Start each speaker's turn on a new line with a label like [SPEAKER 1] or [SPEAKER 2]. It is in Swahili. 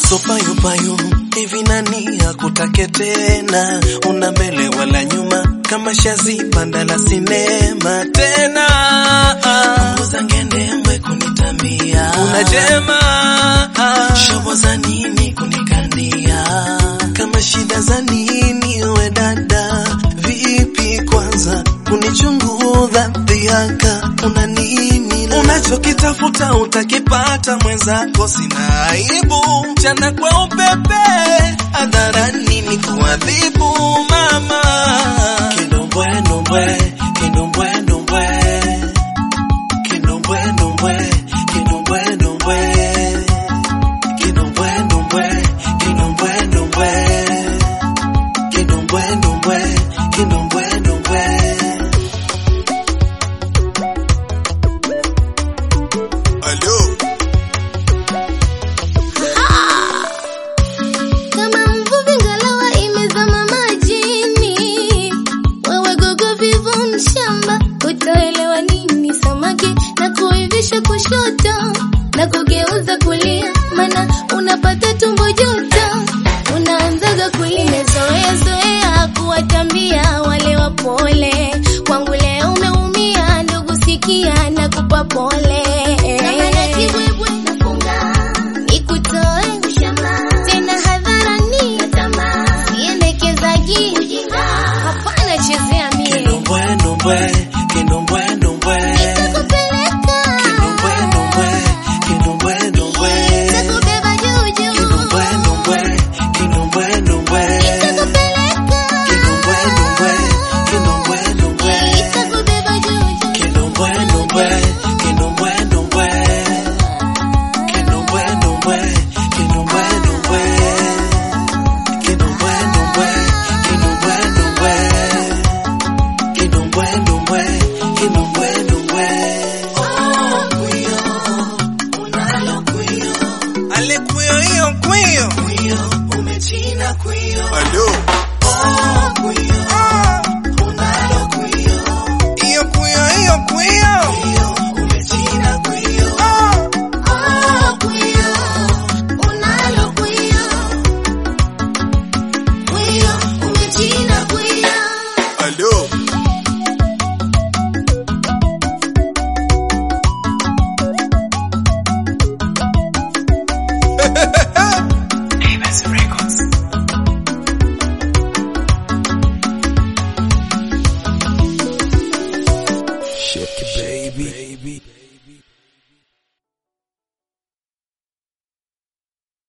[SPEAKER 1] so payo payo hivi nani akutake tena una mbele wala nyuma kama shazi panda la sinema tena punguza ngende mwe kunitamia unajema shobo za nini kunikandia kama shida za nini we dada vipi kwanza kunichunguza dhiaka una nini unachokitafuta utakipata mwenzako sina aibu mchana kwa upepe hadharani ni kuadhibu mama kindombwe ndombwe kindombwe ndombwe kindombwe ndombwe kindombwe ndombwe kindombwe ndombwe kindombwe ndombwe kindombwe ndombwe kindombwe ndombwe
[SPEAKER 2] Alo,
[SPEAKER 3] Kama mvuvi ngalawa imezama majini, wewe gogo vivu mshamba, utaelewa nini samaki na kuivisha kushoto na kugeuza kulia, mana unapata tumbo joto, unaanzaga kulia. Umezoea zoea kuwatambia wale wapole, kwangu leo umeumia, ndugu sikia na kupa pole